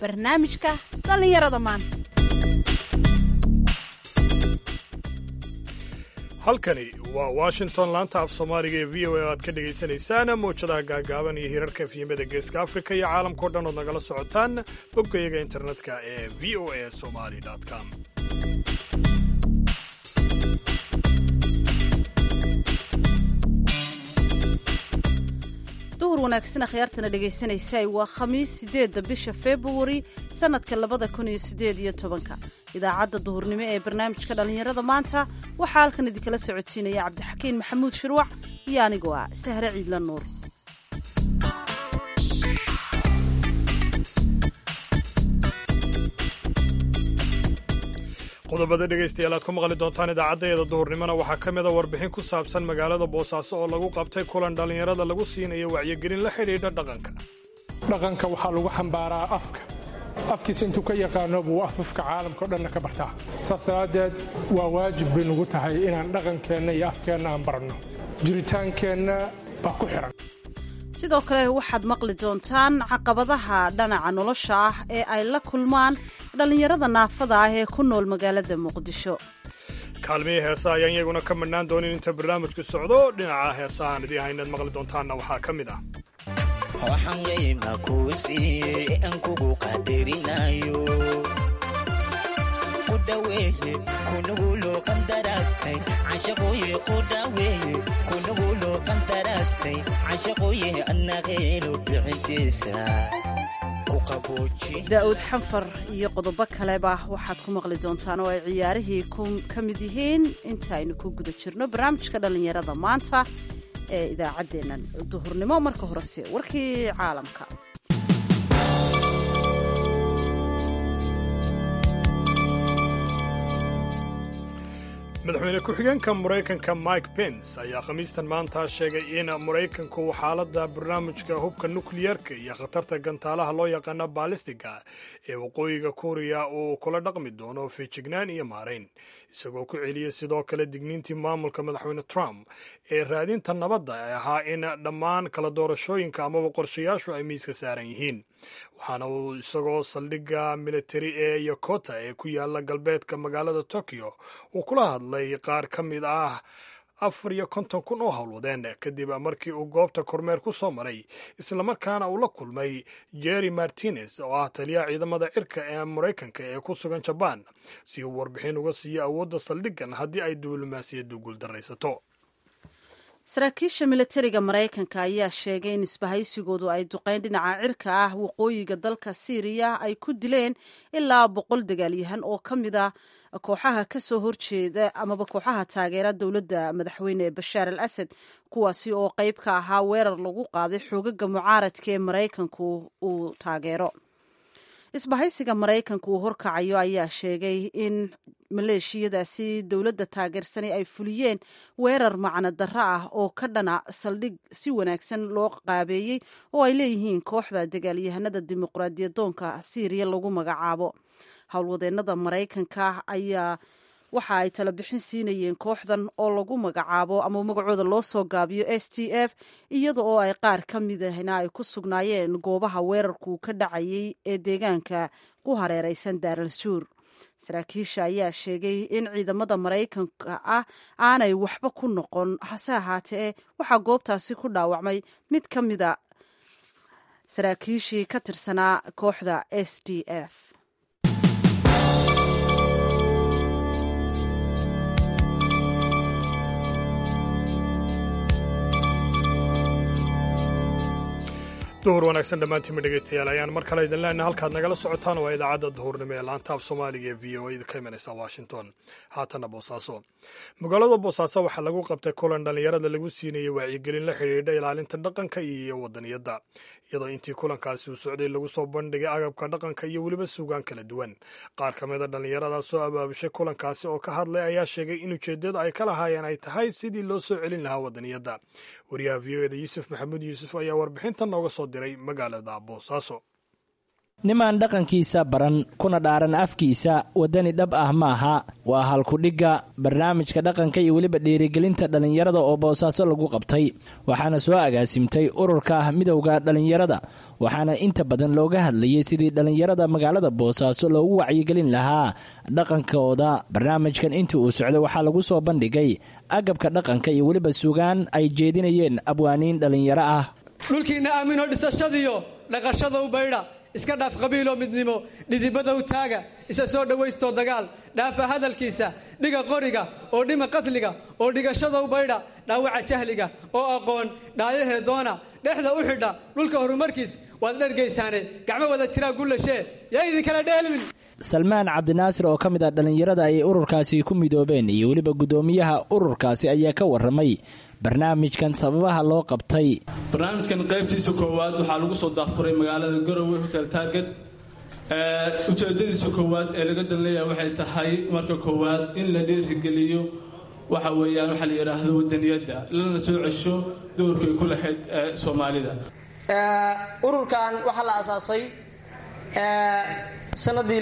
barnaamijka dhallinyarada maanta halkani waa washington laanta af soomaaliga ee v o a aad ka dhagaysanaysaan mawjadaha gaagaaban iyo hirarka efyimada geeska afrika iyo caalamkao dhan ood nagala socotaan boggayaga internetka ee v o a somali com duhur wanaagsan akhyaartana dhegaysanaysa waa khamiis sideedda bisha februari sannadka labada kun iyo sideed iyo tobanka idaacadda duhurnimo ee barnaamijka dhallinyarada maanta waxaa halkan idinkala socodsiinaya cabdixakiin maxamuud shirwac iyo anigoo ah sahre ciidla nuur qodobada dhegaystayaal aad ku maqli doontaan idaacaddaeeda duhurnimona waxaa ka mida warbixin ku saabsan magaalada boosaaso oo lagu qabtay kulan dhallinyarada lagu siinayo wacyigelin la xidhiidha dhaqanka dhaqanka waxaa lagu xambaaraa afka afkiisa intuu ka yaqaano buu afafka caalamka o dhanna ka bartaa saas daraaddeed waa waajib bay nugu tahay inaan dhaqankeenna iyo afkeenna aan baranno jiritaankeenna baa ku xihan sidoo kale waxaad maqli doontaan caqabadaha dhanaca nolosha ah ee ay la kulmaan dhallinyarada naafada ah ee ku nool magaalada muqdisho kaalmihii heesa ayaan iyaguna ka madhnaan doonin inta barnaamijku socdo dhinaca heesahaan idii haynaad maqli doontaanna waxaa ka mid ah waxaan qayma kuu siiyey aan kugu qadarinayo ku dhaweeye kunuguloo qandaraastay cashaqooye ku dhaweeye kunuguloo qandaraastay cashaqooye annaqeelo bixintiisa ku qabooji daa'uud xanfar iyo qodobo kaleba waxaad ku maqli doontaan oo ay ciyaarihii ka mid yihiin inta aynu ku guda jirno barnaamijka dhallinyarada maanta ee idaacaddeennan duhurnimo marka horese warkii caalamka madaxweyne ku-xigeenka maraykanka mike pence ayaa khamiistan maanta sheegay in maraykanku xaaladda barnaamijka hubka nukliyerka iyo khatarta gantaalaha loo yaqaano baalistiga ee waqooyiga kuuriya uu kula dhaqmi doono feejignaan iyo maarayn isagoo ku celiyey sidoo kale digniintii maamulka madaxweyne trump ee raadinta nabadda ee ahaa in dhammaan kala doorashooyinka amaba qorshayaashu ay miiska saaran yihiin waxaana uu isagoo saldhigga militari ee yokota ee ku yaala galbeedka magaalada tokyo uu kula hadlay qaar ka mid ah afar iyo konton kun oo howlwadeen kadib markii uu goobta kormeer ku soo maray islamarkaana uu la kulmay jerry martinez oo ah taliyaha ciidamada cirka ee maraykanka ee ku sugan jabaan si uu warbixin uga siiyo awoodda saldhiggan haddii ay diblomaasiyaddu guuldaraysato saraakiisha militariga maraykanka ayaa sheegay in isbahaysigoodu ay duqeyn dhinaca cirka ah waqooyiga dalka siiriya ay ku dileen ilaa boqol dagaalyahan oo ka mid a kooxaha ka soo horjeeda amaba kooxaha taageera dowladda madaxweyne bashaar al asad kuwaasi oo qayb ka ahaa weerar lagu qaaday xoogaga mucaaradka ee maraykanku uu taageero isbahaysiga maraykanka uu horkacayo ayaa sheegay in maleeshiyadaasi dowladda taageersani ay fuliyeen weerar macno darro ah oo ka dhana saldhig si wanaagsan loo qaabeeyey oo ay leeyihiin kooxda dagaalyahanada dimuqraadiyadoonka siiriya lagu magacaabo howlwadeennada maraykanka ayaa waxa ay tala bixin siinayeen kooxdan oo lagu magacaabo ama magacooda loo soo gaabiyo s t f iyada oo ay qaar ka midahna ay ku sugnaayeen goobaha weerarku ka dhacayay ee deegaanka ku hareeraysan daaral suur saraakiisha ayaa sheegay in ciidamada maraykanka ah aanay waxba ku noqon hase ahaatee waxaa goobtaasi ku dhaawacmay mid ka mida saraakiishii ka tirsanaa kooxda s d f duhur wanaagsan dhammaantiinma dhegaystayaal ayaan mar kale idin leenahay halkaad nagala socotaan waa idaacadda duhurnimo ee laanta af soomaaliga ee v o a ka imanaysa washington haatanna boosaaso magaalada boosaaso waxaa lagu qabtay kulan dhallinyarada lagu siinayay wacyigelin la xidhiidha ilaalinta dhaqanka iyo wadaniyadda iyadoo intii kulankaasi uu socday lagu soo bandhigay agabka dhaqanka iyo weliba suugaan kala duwan qaar ka mida dhallinyaradaas soo abaabushay kulankaasi oo ka hadlay ayaa sheegay in ujeeddada ay ka lahaayeen ay tahay sidii loo soo celin lahaa wadaniyadda wariyaha v o eda yuusuf maxamuud yuusuf ayaa warbixintan nooga soo diray magaalada boosaaso nimaan dhaqankiisa baran kuna dhaaran afkiisa waddani dhab ah maaha waa halkudhigga barnaamijka dhaqanka iyo weliba dhiirigelinta dhallinyarada oo boosaaso lagu qabtay waxaana soo agaasimtay ururka midowda dhallinyarada waxaana inta badan looga hadlayay sidii dhallinyarada magaalada boosaaso loogu wacyigelin lahaa dhaqankooda barnaamijkan intii uu socday waxaa lagu soo bandhigay agabka dhaqanka iyo weliba sugaan ay jeedinayeen abwaaniin dhallinyaro ah dhulkiinna aamino dhisashadiyo dhaqashada u baydha iska dhaaf qabiiloo midnimo dhidibada u taaga isa soo dhowaystoo dagaal dhaafa hadalkiisa dhiga qoriga oo dhima qatliga oo dhigashada u baydha dhaawaca jahliga oo aqoon dhaayahee doona dhexda u xidha dhulka horumarkiis waad dhergaysaane gacmo wada jiraa gullashee yaa idinkala dheelmin salmaan cabdinaasir oo ka mid ah dhallinyarada ay ururkaasi ku midoobeen iyo weliba guddoomiyaha ururkaasi ayaa ka warramay barnaamijkan sababaha loo qabtay barnaamijkan qaybtiisa koowaad waxaa lagu soo daafuray magaalada garowe hotel target ujeedadiisa koowaad ee laga danleeyaha waxay tahay marka koowaad in la dhiirigeliyo waxa weeyaan waxaa la yidhaahdo wadaniyadda lana soo cesho doorkay ku lahayd soomaalida ururkan waxaa la asaasay sanadii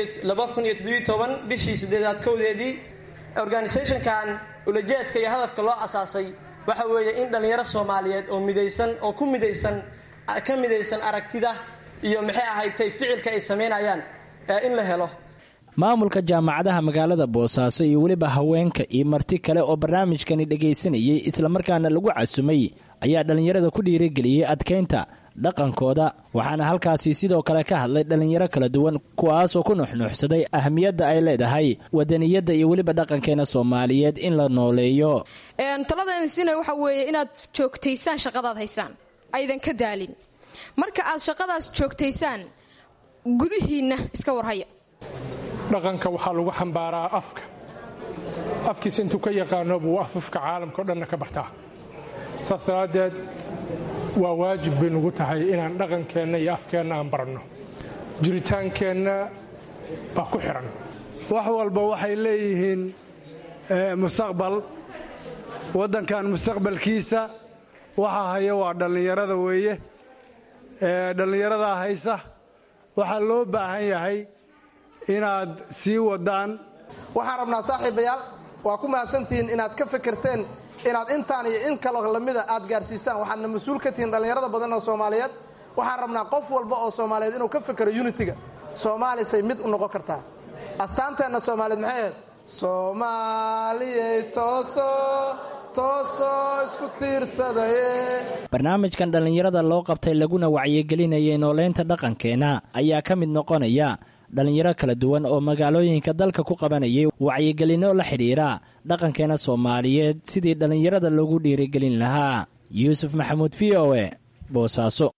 bishii sideedaad kowdeedii organisationkan ulajeedka iyo hadafka loo asaasay waxa weeye in dhallinyaro soomaaliyeed oo midaysan oo ku midaysan ka midaysan aragtida iyo maxay ahaytay ficilka ay samaynayaan in la helo maamulka jaamacadaha magaalada boosaaso iyo weliba haweenka iyo marti kale oo barnaamijkani dhegaysanayay islamarkaana lagu casumay ayaa dhallinyarada ku dhiirigeliyey adkaynta dhaqankooda waxaana halkaasi sidoo kale ka hadlay dhallinyaro kala duwan kuwaasoo ku nuxnuuxsaday ahmiyadda ay leedahay wadaniyadda iyo weliba dhaqankeena soomaaliyeed in la nooleeyo taladan sina waxa weeye inaad joogtaysaan shaqadaad haysaan aydan ka daalin marka aad shaqadaas joogtaysaan gudihiinna iska warhaya dhaqanka waxaa lagu xambaaraa afka afkiisa intuu ka yaqaano buu afafka caalamka o dhanna ka bartaa saas daraaddeed waa waajib bay nugu tahay inaan dhaqankeenna iyo afkeenna aan baranno jiritaankeenna baa ku xidhan wax walba waxay leeyihiin mustaqbal waddankan mustaqbalkiisa waxa haya waa dhallinyarada weeye dhallinyaradaa haysa waxaa loo baahan yahay inaad sii wadaan waxaan rabnaa saaxiibayaal waa ku mahadsantihiin inaad ka fikirteen inaad intaan iyo in kaloo lamida aad gaarsiisaan waxaadna mas-uul ka tihiin dhallinyarada badan oo soomaaliyeed waxaan rabnaa qof walba oo soomaaliyeed inuu ka fikero unitiga soomaalisay mid u noqon kartaa astaanteenna soomaaliyeed maxay ahayd soomaaliyey tooso toosoo isku tiirsadaye barnaamijkan dhallinyarada loo qabtay laguna wacyigelinayay nooleynta dhaqankeena ayaa ka mid noqonaya dhallinyaro kala duwan oo magaalooyinka dalka ku qabanayay wacyigelinno la xidhiira dhaqankeena soomaaliyeed sidii dhallinyarada loogu dhiirigelin lahaa yuusuf maxamuud v o e boosaaso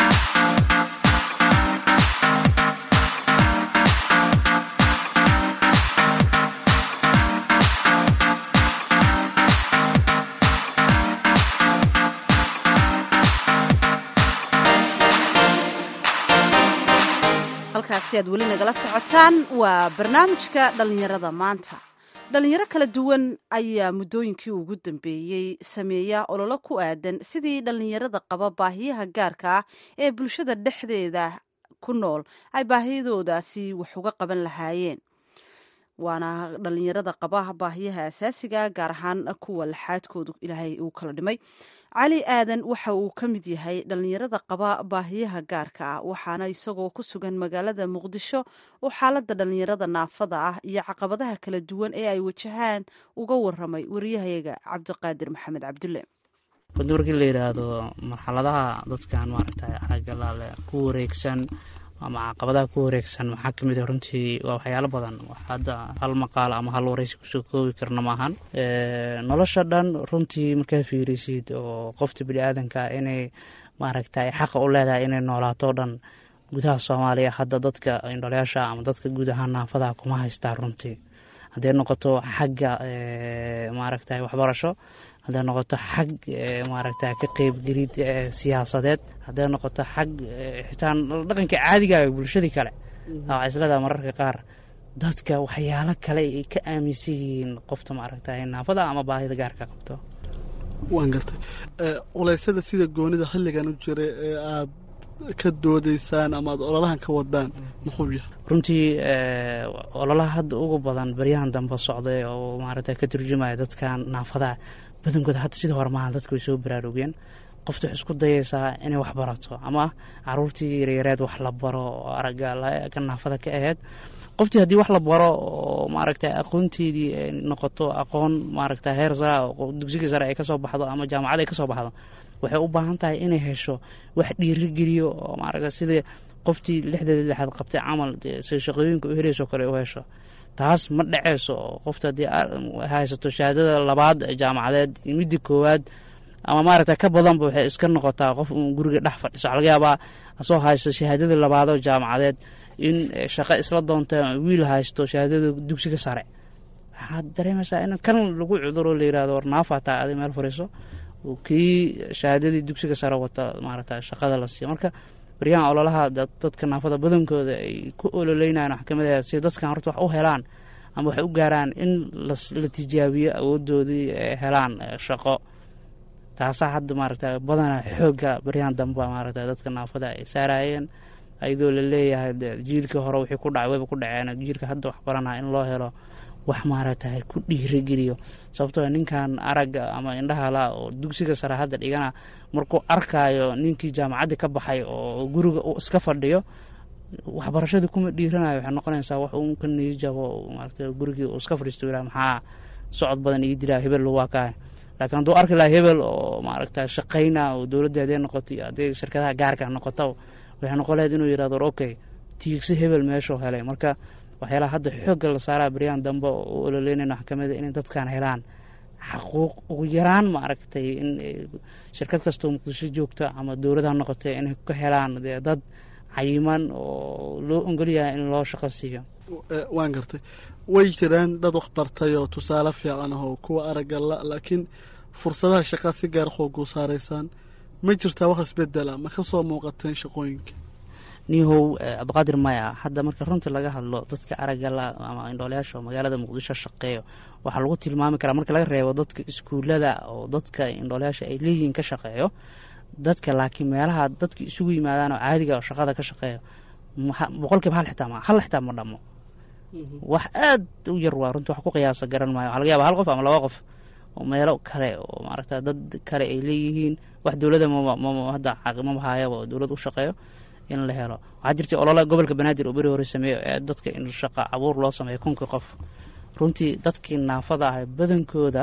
halkaasi aad weli nagala socotaan waa barnaamijka dhallinyarada maanta dhallinyaro kala duwan ayaa muddooyinkii ugu dambeeyey sameeya ololo ku aadan sidii dhallinyarada qaba baahiyaha gaarka ah ee bulshada dhexdeeda ku nool ay baahiyadoodaasi wax uga qaban lahaayeen waana dhallinyarada qaba baahiyaha asaasiga gaar ahaan kuwa laxaadkoodu ilaahay uu kala dhimay cali aadan waxa uu ka mid yahay dhallinyarada qaba baahiyaha gaarka ah waxaana isagoo ku sugan magaalada muqdisho oo xaalada dhallinyarada naafada ah iyo caqabadaha kala duwan ee ay wajahaan uga waramay wariyahayaga cabdiqaadir maxamed cabdulle runtii markii la yidhaahdo marxaladaha dadkan maaragtay aragalaale ku wareegsan ama caqabadaha ku wareegsan maxaa kamid ah runtii waa waxyaalo badan hadda hal maqaalo ama hal waraysi kusoo koobi karna maahan nolosha dhan runtii markaa fiirisid oo qofta bini-aadanka inay maaragtay xaqa u leedahay inay noolaato dhan gudaha soomaaliya hadda dadka indholeyaasha ama dadka guud ahaan naafadaha kuma haystaan runtii hadday noqoto xagga maaragtay waxbarasho hadday noqoto xag maaragta ka qeybgelid siyaasadeed hadday noqoto xag xitaa dhaqanka caadiga bulshadii kale waxaa isleedaha mararka qaar dadka waxyaalo kale ay ka aaminsan yihiin qofta maaragta naafada ama baahida gaarka qabto waan gartay culeysyada sida goonida xilligan u jiray ee aad ka doodaysaan ama aad ololahan ka wadaan muxuu yahay runtii ololaha hadda ugu badan baryahan dambe socday oo maaragta ka turjumaya dadkan naafadaha badankooda hadda sidii hore maaha dadka way soo baraarugeen qofta waxay isku dayaysaa inay wax barato ama caruurtii yaryareed wax la baro oo aragga ka naafada ka aheyd qoftii haddii wax la baro oo maaragta aqoonteedii ay noqoto aqoon maaragta heer sara dugsiga sare ay kasoo baxdo ama jaamacad ay kasoo baxdo waxay u baahan tahay inay hesho wax dhiirigeliyo oo maaragta sidii qoftii lixdeeda lixaad qabtay camal si shaqooyinka u helayso kale u hesho taas ma dhaceyso oo qofta haddii haysato shahaadada labaad jaamacadeed midda koowaad ama maaragta ka badanba waxay iska noqotaa qof uun guriga dhex fadhiso waxaa laga yaabaa asoo haysto shahaadada labaadoo jaamacadeed in shaqo isla doonta wiil haysto shahaadada dugsiga sare waxaad dareemaysaa in kan lagu cuduro la yirahdo war naaf hataa adi meel fariiso kii shahaadadii dugsiga sare wata maaragta shaqada la siiyo marka baryahan ololaha dadka naafada badankooda ay ku ololeynayaan wax kamid ah si dadkan horta wax u helaan ama waxay u gaaraan in la tijaabiyo awoodoodii ay helaan shaqo taasaa hadda maaragta badanaa xoogga baryahan damba maaragta dadka naafada ay saarayeen ayadoo la leeyahay jiilkii hore wixii ku dhacay wayba ku dhaceen jiilka hadda wax baranaya in loo helo wax maaragtay ku dhiirigeliyo sababtoo ninkan aragga ama indhahala oo dugsiga sare hadda dhigana markuu arkaayo ninkii jaamacadda ka baxay oo guriga uu iska fadhiyo waxbarashadii kuma dhiiranayo waxay noqonaysaa wax uun ka niijabo maaragta gurigii uu iska fadhiisto ilaa maxaa socod badan ii dilaa hebel waa kahay laakiin hadduu arki lahaa hebel oo maaragta shaqayna oo dowladda hadday noqoto iyo hadday shirkadaha gaarka noqoto waxay noqon lahayd inuu yidhahdo okay tiigsi hebel meeshuu helay marka waxyaalaha hadda xoogga la saaraa baryahan dambe oo u ololeynayna waxaa kamid a inay dadkan helaan xaquuq ugu yaraan maaragtay in shirkad kastoo muqdisho joogta ama dowladaha noqotay inay ka helaan dee dad cayiman oo loo ogolyahay in loo shaqo siiyo waan gartay way jiraan dad wax bartay oo tusaale fiican ah oo kuwa aragga la laakiin fursadaha shaqaa si gaar xooguu saaraysaan ma jirtaa wax isbedela ma ka soo muuqateen shaqooyinka nihow cabdiqaadir maya hadda marka runtii laga hadlo dadka aragga la ama indhoolayaasha oo magaalada muqdisho shaqeeyo waxaa lagu tilmaami karaa marka laga reebo dadka iskuullada oo dadka indhoolayaasha ay leeyihiin ka shaqeeyo dadka laakiin meelaha dadka isugu yimaadaan oo caadiga oo shaqada ka shaqeeyo boqolkiiba hal xitaa ma hal xitaa ma dhamo wax aad u yar waa runtii wax ku qiyaasa garan maayo waxaa laga yaaba hal qof ama laba qof oo meelo kale oo maaragta dad kale ay leeyihiin wax dowladda hadda mama haayaba oo dowlad u shaqeeyo in la helo waxaa jirtay olola gobolka banaadir oo beri hore sameeyo ee dadka in shaqa abuur loo sameeyo kunkii qof runtii dadkii naafada ah badankooda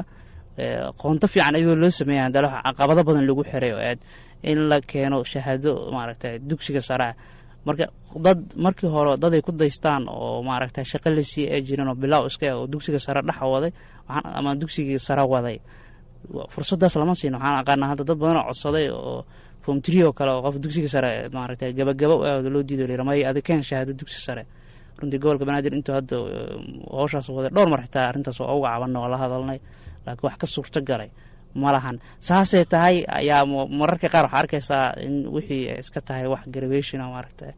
qoonto fiican iyadoo loo sameeya hadana caqabado badan lagu xiray oo aad in la keeno shahaado maaragta dugsiga sare ah marka dad markii hore dad ay ku daystaan oo maaragta shaqo la sii ee jiran oo bilaaw iska oo dugsiga sare dhex waday ama dugsigii sare waday fursadaas lama siin waxaan aqaanaa hadda dad badan oo codsaday oo form tree oo kale oo qof dugsiga sare maaragta gabagaba u aado loo diido lira may adi keen shahaado dugsi sare runtii gobolka banaadir intuu hadda howshaas waday dhowr mar xitaa arrintaas waa uga cabanay oo la hadalnay laakiin wax ka suurto galay ma lahan saasay tahay ayaa mararka qaar waxaa arkaysaa in wixii iska tahay wax graduation maaragta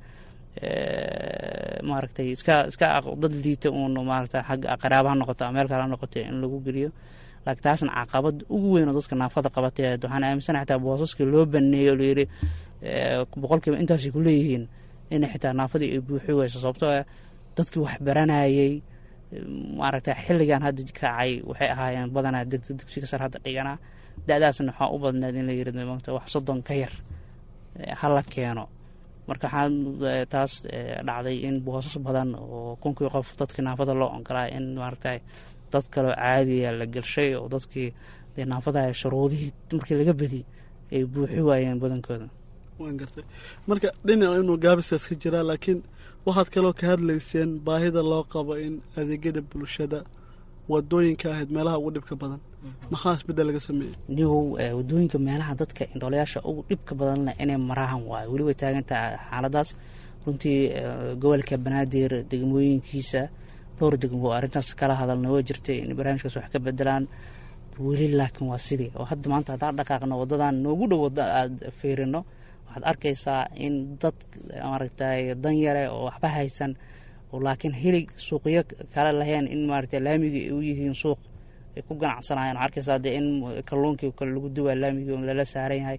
maaragtay iska iska dad liita uun maaragta xagga qaraabaha noqoto ama meel kale ha noqoto in lagu geliyo laakiin taasna caqabad ugu weyn oo dadka naafada qabatay waxaan aaminsanahay xitaa boosaska loo baneeyo oo layidhi boqolkiiba intaasay ku leeyihiin inay xitaa naafadii ay buuxi weyso sababtoo ah dadkii wax baranayay maaragta xilligan hadda kacay waxay ahaayeen badanaa degta dugsiga sar hadda dhiganaa da-daasna waxaa u badneed in la yiri maanta wax soddon ka yar hala keeno marka waxaa taas dhacday in boosas badan oo kunkii qof dadkii naafada loo ogolaa in maaragta dad kaloo caadiya la gelshay oo dadkii dee naafadaha shuruudihii markii laga bedi ay buuxi waayeen badankooda waan gartay marka dhinac inuu gaabiskaas ka jiraa laakiin waxaad kaloo ka hadlayseen baahida loo qabo in adeegyada bulshada wadooyinka ahayd meelaha ugu dhibka badan maxaa isbedel laga sameeyey nihow wadooyinka meelaha dadka indhoolayaasha ugu dhibka badanna inay maraahan waayo weli way taagantaha xaaladaas runtii gobolka banaadir degmooyinkiisa dhowr degmo arrintaas kala hadalna waa jirtay in barnaamijkaas wax ka bedelaan weli laakiin waa sidii oo hadda maanta haddaan dhaqaaqno wadadan noogu dhow wada aada fiirino waxaad arkaysaa in dad maaragtay dan yare oo waxba haysan oo laakiin hilig suuqyo kale lahayn in maaragtay laamigii ay u yihiin suuq ay ku ganacsanayaan waxaa arkaysaa dee in kalluunkii kale lagu duwaa laamigii oo lala saaran yahay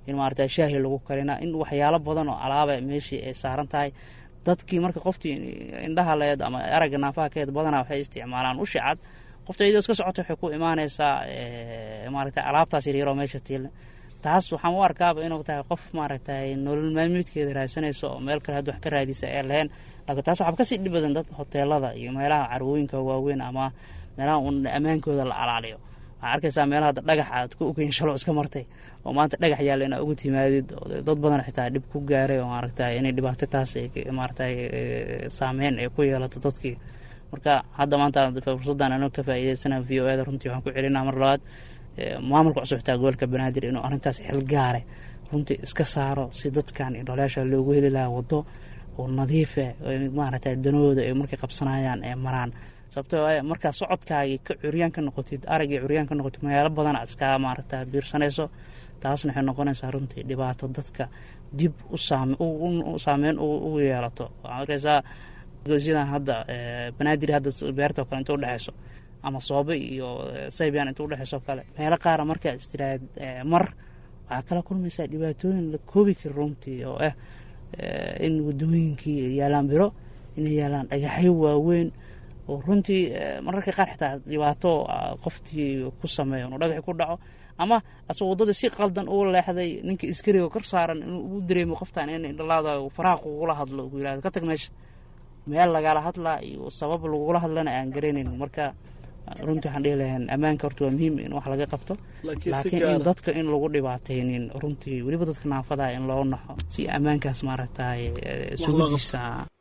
in maarata shaahi lagu karina in waxyaalo badan oo alaaba meeshii ay saaran tahay dadkii marka qoftii indhaha leed ama aragga naafaha keed badanaa waxay isticmaalaan ushi cad qofta iyadoo iska socota waxay ku imaanaysaa maarata alaabtaas yaryaroo meesha tiil taas waxaan u arkaaba inuu tahay qof maaragtay nolol maalmeedkeeda raadsanayso oo meel kale hadda wax ka raadisa ee lahayn laakiin taas waxaa kasii dhib badan dadka hoteelada iyo meelaha carwooyinka waaweyn ama meelaha un ammaankooda la alaaliyo waxaa arkaysaa meelaha hadda dhagax aad ku ogeyn shalo iska martay oo maanta dhagax yaalla inaa ugu timaadid dad badan xitaa dhib ku gaaray oo maaragtay inay dhibaato taas maaragtay saameyn ay ku yeelato dadkii marka hadda maanta fursaddan anoo ka faa'iidaysana v o eda runtii waxaan ku celinaa mar labaad maamulka cusub xitaa gobolka banaadir inuu arrintaas xil gaare runtii iska saaro si dadkan indholeesha loogu heli lahaa waddo oo nadiifa maaragtay danahooda ay markay qabsanayaan ee maraan sababtoo markaa socodkaagii ka curyaan ka noqotid araggii curyaan ka noqotid magaalo badana iskaa maaragta biirsanayso taasna waxay noqonaysaa runtii dhibaato dadka dib u saameyn ugu yeelato waxaa arkaysaa goosyadan hadda banaadir hadda beertao kale inta udhexayso ama soobe iyo saybian inta udhexayso kale meelo qaara markaa istiraad mar waxaa kala kulmaysaa dhibaatooyin la koobi kara runtii oo ah in wadooyinkii yaalaan biro inay yaalaan dhagaxyo waaweyn oo runtii mararka qaar xitaa dhibaato qoftii ku sameeyo inuu dhagaxi ku dhaco ama asagoo waddadii si qaldan uu leexday ninka iskariga kor saaran inuu u dareemo qoftan in indhalaada faraha kugula hadlo ugu yirahdo ka tag meesha meel lagala hadlaa iyo sabab lagula hadlana aan garanayn marka runtii waxaan dhihi lahayn ammaanka horta waa muhiim in wax laga qabto laakiin in dadka in lagu dhibaataynin runtii weliba dadka naafadaha in loo naxo si ammaankaas maaragtay sugudiisa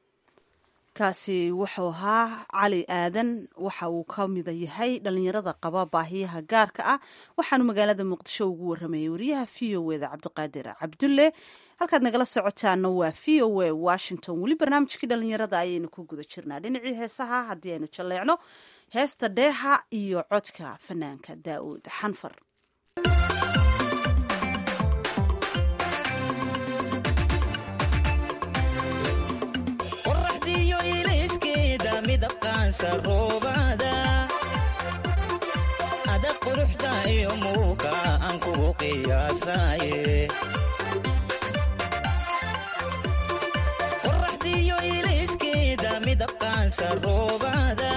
kaasi wuxuu ahaa cali aadan waxa uu ka mida yahay dhalinyarada qaba baahiyaha gaarka ah waxaanu magaalada muqdisho ugu waramayay wariyaha v o eda cabdiqaadir cabdulle halkaad nagala socotaana waa v o a washington weli barnaamijkii dhalinyarada ayaynu ku guda jirnaa dhinacii heesaha haddii aynu jalleecno heesta dheeha iyo codka fanaanka daa'uud xanfar qoraxdiyo ilayskeeda midabqaansa roobada ada quruxda iyo muuqa aan kugu qiyaasaaye qoraxdiyo ilayskeeda midabqaansa roobada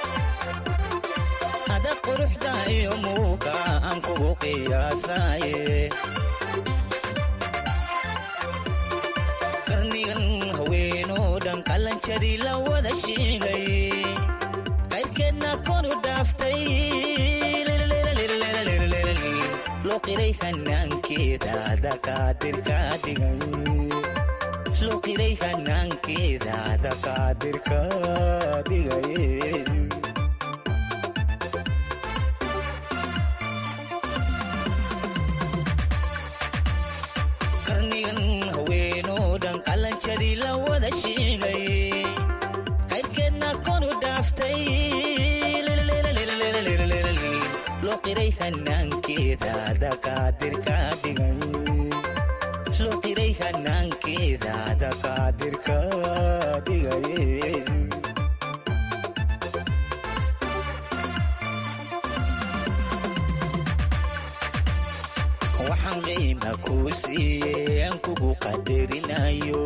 ada quruxda iyo muuqa aan kugu qiyaasaaye qarnigan haweenoo dhan qalanjadii la wada sheegay qayrkeedna konu dhaaftay loo qiray hanaankeeda dakaadirka dhigay loo qiray hanaankeeda dakaadirka dhigay qarnigan haweenoo dhan qalanjadii la wada sheegay qayrkeedna konu dhaaftay loo qiray hanaankeeda dakaadirka dhigay loo qiray hanaankeeda dakaadirka dhigay waxaan qiima kuu siiyey aan kugu qadarinayo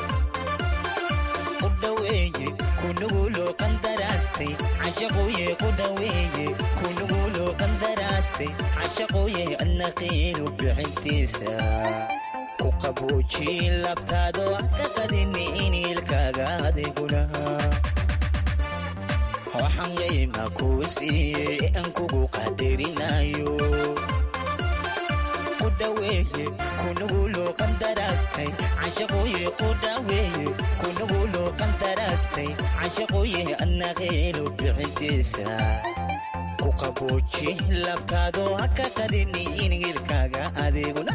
ku dhaweeye kunuguloo qandaraastay cashaquye ku dhaweeye kunuguloo qandaraastay cashaquye adna qiinu bixintiisa ku qaboojin labtaadoo ka qadini iniilkaaga adiguna waxaan qiima kuu siiyey aan kugu qadarinayo kudhaweeye kunuguloo qandaraastay cashaquye ku dhaweeye kunuguloo qandaraastay cashaquye adna qiinu bixintiisa ku qabooji labtaadoo ha ka qadini iniilkaaga adiguna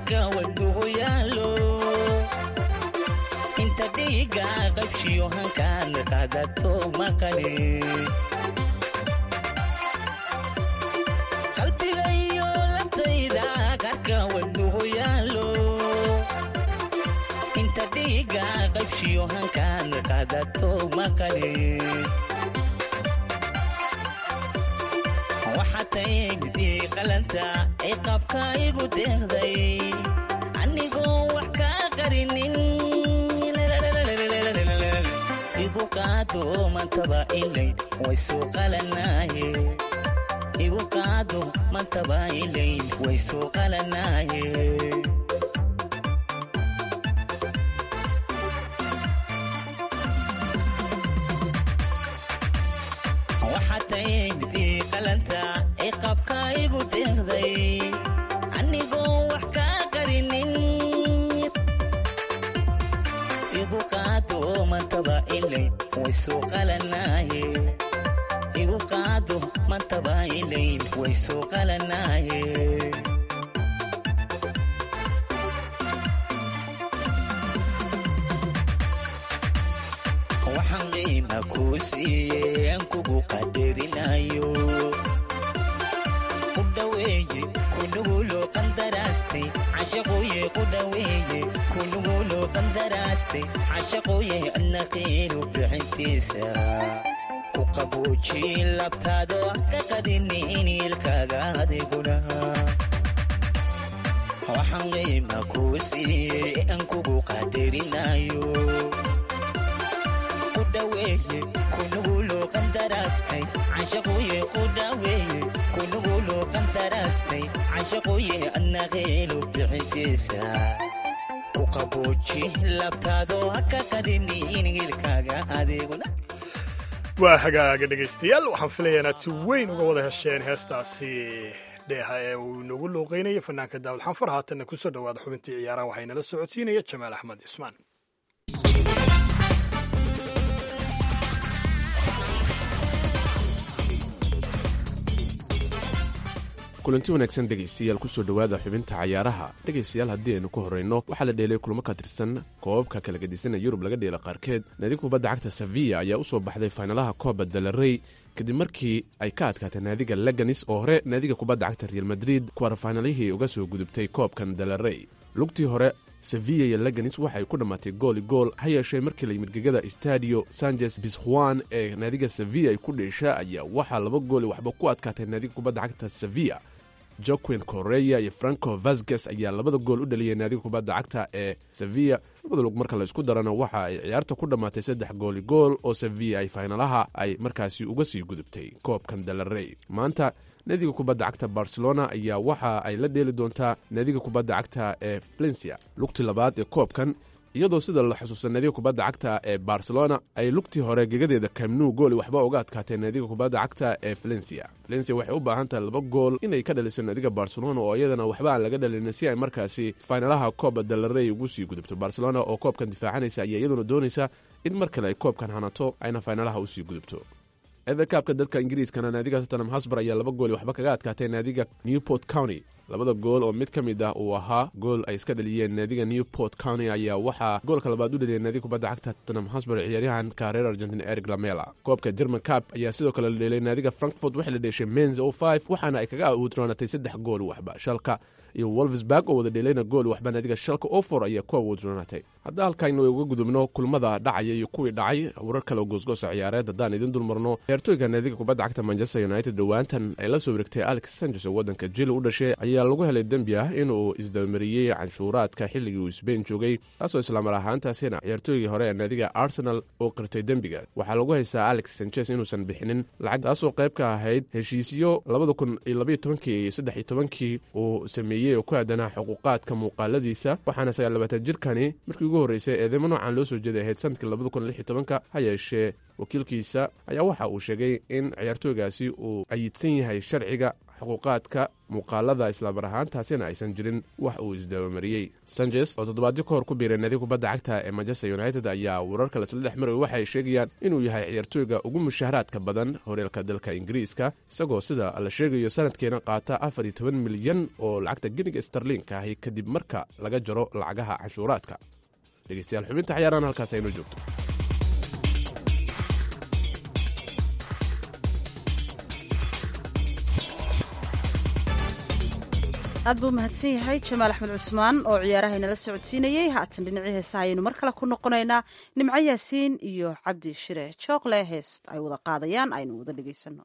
qarka wadnugu yaalo inta dhiiga qabshiyo hankaan qaadato maqali qalbigayo labtayda qarka wadnugu yaalo inta dhiiga qabshiyo hankaan qaadato maqali waxaa taymid ii qalanta ay qabka igu deeqday anigoo wax kaa qarinin igu qaado mantaba ilay way soo qalanaaye igu qaado mantaba ilay way soo qalanaaye waxaa taymid ii qalanta ay qabka igu deeqday anigoo wax kaa qarinin igu qaado mantaba ilay way soo qalanaaye igu qaado mantaba ilay way soo qalanaaye waxaan qiima kuu siiyey aan kugu qadarinayo ku dhaweeye kunuguloo qandaraastay cashaquye ku dhaweeye kunuguloo qandaraastay cashaquye adna qiinu bixintiisa ku qabuuji labtaado ka qadinin ilkaaga adiguna waxaan qiima kuu siiyey aan kugu qadarinayo ku dhaweeye kunuguloo qandaraastay cashaquye ku dhaweeye kunuguloo qandaraastay cashaquye adna qiinu bixintiisa ku qabuuji labtaado ka qadinin ilkaaga adiguna waa hagaaga dhegaystayaal waxaan filayaa inaad si weyn uga wada hesheen heestaasi dheeha ee uu inagu luuqeynaya fanaanka daawud xanfar haatanna ku soo dhowaada xubintii ciyaaraha waxaa inala socodsiinaya jamaal axmed cismaan kulanti wanaagsan dhegaystayaal kusoo dhowaada xubinta cayaaraha dhegaystayaal haddii aynu ku horrayno waxaa la dheelay kulamo ka tirsan koobabka kala gedisanee yurub laga dheela qaarkeed naadiga kubadda cagta sevilla ayaa u soo baxday faynalaha kooba dalarey kadib markii ay ka adkaatay naadiga leganis oo hore naadiga kubadda cagta real madrid kuwarfaynalihii uga soo gudubtay koobkan dalarey lugtii hore sevilla iyo leganis waxay ku dhammaatay gooli gool ha yeeshee markii la yimid gegada stadio sanchez bisjuan ee naadiga sevilla ay ku dheesha ayaa waxaa laba gooli waxba ku adkaatay naadiga kubadda cagta sevilla joquin koreya iyo franco vasges ayaa labada gool u dhaliyay naadiga kubadda cagta ee sevilla labada lug marka la isku darana waxa ay ciyaarta ku dhammaatay saddex gooli gool oo sevilla ay faynalaha ay markaasi uga sii gudubtay koobkan dalarey maanta naadiga kubadda cagta barcelona ayaa waxa ay la dheeli doontaa naadiga kubadda cagta ee valencia lugtii labaad ee koobkan iyadoo sida la xusuusta naadiga kubadda cagta ee barcelona ay lugtii hore gegadeeda kamnu gooli waxba uga adkaatee naadiga kubadda cagta ee valencia valencia waxay u baahan tahay laba gool inay ka dhaliso naadiga barcelona oo iyadana waxba aan laga dhalin si ay markaasi faynalaha kooba dalarey ugu sii gudubto barcelona oo koobkan difaacanaysa ayaa iyaduna doonaysa in mar kale ay koobkan hanato ayna faynalaha usii gudubto everkaabka dalka ingiriiskana naadiga tottenham hosbar ayaa laba gooli waxba kaga adkaatay naadiga newport county labada gool oo mid ka mid ah uu ahaa gool ay iska dhaliyeen naadiga newport county ayaa waxaa goolka labaad u dhaliyay naadiga kubadda cagta tottenham hosbar ciyaaryahanka reer argentin eric lamela koobka german cap ayaa sidoo kale la dheelay naadiga frankfort waxay la dheeshay menz o five waxaana ay kaga awuudraanatay saddex gool waxba shalka iyo wolfsburg oo wada dheelayna gool waxba naadiga shalka ofor ayaa ku awuudraanatay hadda halkaynu uga gudubno kulmada dhacaya iyo kuwii dhacay warar kale oo goosgoosa ciyaareed haddaan idin dulmarno ciyaartooyga naadiga kubadda cagta manchester united dhowaantan ay la soo wareegtay alex sanchez oo waddanka jili u dhashay ayaa lagu helay dembi ah inuu isdabamariyey canshuuraadka xilligii uu sbain joogay taasoo islaamar ahaantaasina ciyaartooygii hore ee naadiga arsenal oo qirtay dembiga waxaa lagu haystaa alex sanchez inuusan bixinin lacag taasoo qayb ka ahayd heshiisyo labada kun iyo labaiyo tobankii iyo saddex iyo tobankii uu sameeyey oo ku aadanaa xuquuqaadka muuqaaladiisa waxaana sagaal labaatan jirkani markii ugu horreysay eedeymo noocan loo soo jeeday ahayd sanadkii labada kun lix iyo tobanka ha yeeshee wakiilkiisa ayaa waxa uu sheegay in ciyaartooygaasi uu ayidsan yahay sharciga xuquuqaadka muuqaalada islamar ahaantaasina aysan jirin wax uu isdabamariyey sanchez oo toddobaadyo ka hor ku biiray naadiga kubadda cagta ee manchester united ayaa wararka lasla dhex maray waxay sheegayaan inuu yahay ciyaartooyga ugu mushaharaadka badan horyaalka dalka ingiriiska isagoo sida la sheegayo sanadkeena qaata afar iyo toban milyan oo lacagta geniga starliinka ahi kadib marka laga jaro lacagaha canshuuraadka dhegeystayaal xubinta cayaarahan halkaas aynoo joogto aad buu mahadsan yahay jamaal axmed cusmaan oo ciyaaraha inala socodsiinayey haatan dhinacii heesaha ayaynu mar kale ku noqonaynaa nimco yaasiin iyo cabdi shire jookle heest ay wada qaadayaan aynu wada dhegaysano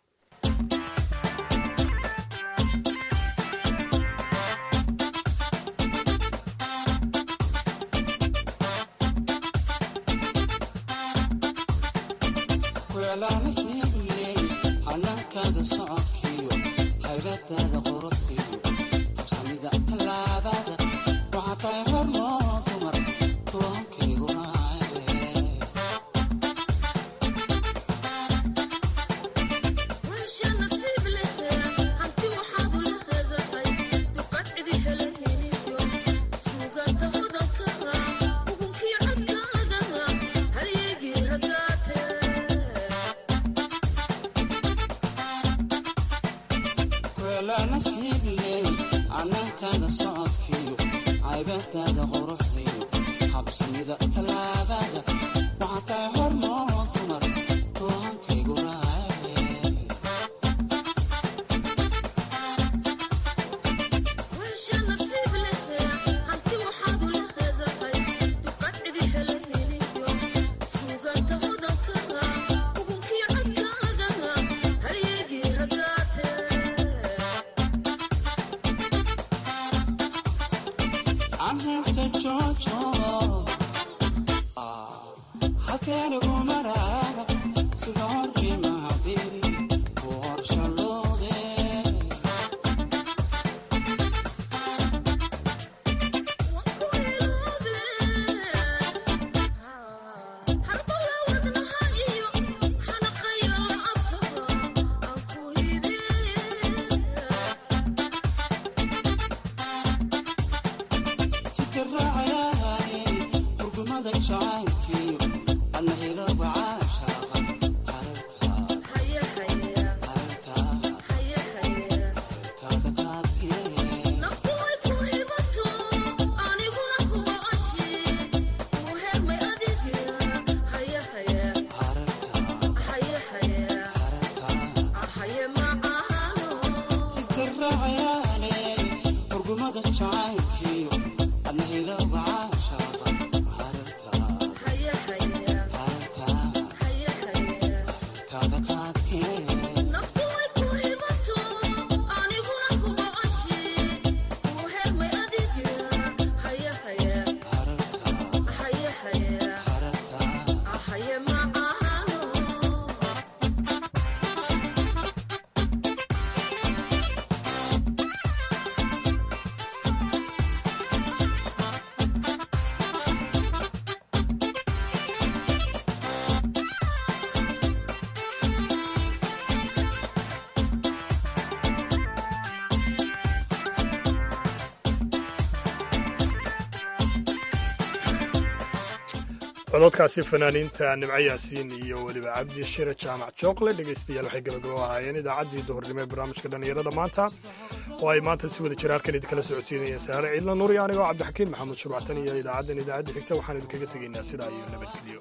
cododkaasi fanaaniinta nimco yaasiin iyo weliba cabdi shire jaamac jookle dhegaystayaal waxay gabagabo ahaayeen idaacaddii duhurnimo ee barnaamijka dhallinyarada maanta oo ay maanta si wada jira halkan idinkala socodsiinayeen saare ciidla nuur iyo anigoo cabdixakiin maxamuud shubactan iyo idaacaddan idaacadda xigta waxaan idinkaga tegaynaa sidaa iyo nabadgelyo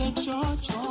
wada joojo